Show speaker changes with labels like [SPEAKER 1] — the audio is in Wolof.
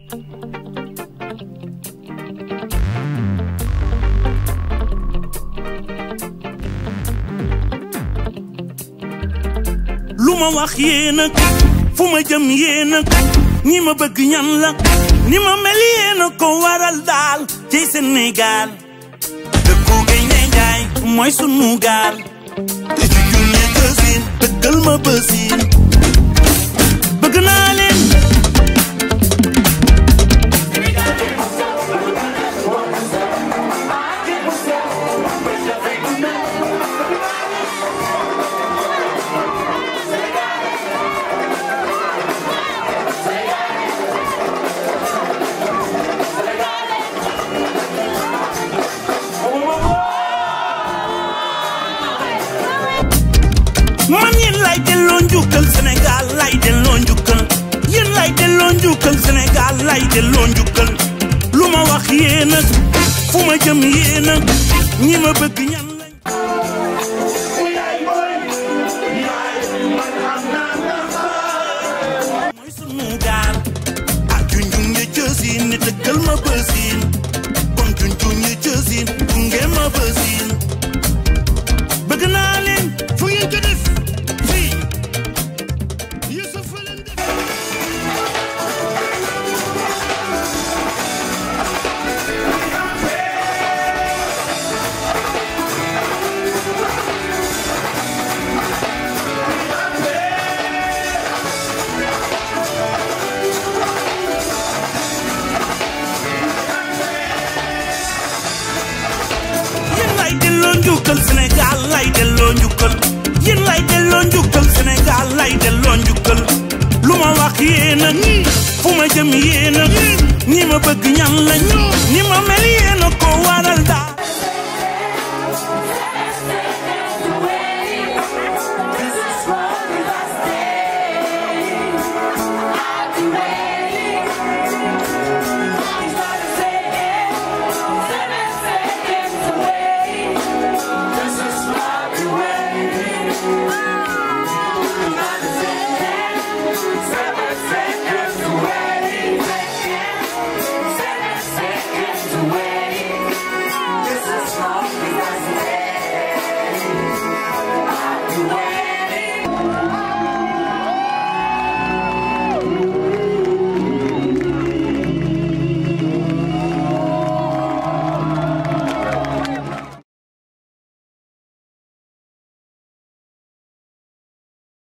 [SPEAKER 1] lu ma wax yéen a fu ma jëm yéen a ñi ma bëgg ñan la ni ma mel yéen a ko waral daal ci Sénégal dëkku Gaynde Njaay mooy sunu gaal te ci junne kësin dëggal ma bësin bëgg naa leen man yéen lay delloo njukkal Sénégal lay delloo njukkal yéen lay delloo njukkal Sénégal lay delloo njukkal lu ma wax yéen a fu ma jëm yéen a ñi ma bëgg ñan lañ mooy sunu gaal ak junjun ya cësin ni dëggal ma bësin kon junjun ya cësin gunge ma bësin bëgg naa leen fu ngeen ko def fii Youssouf fa leen def yéen lay delloo njukkal Sénégal lay delloo njukkal yéen lay delloo njukkal Sénégal lay delloo njukkal lu ma wax yéen a fu ma jëm yéen a ñi ma bëgg ñan lañ ñi ma mel yéen a ko waral daal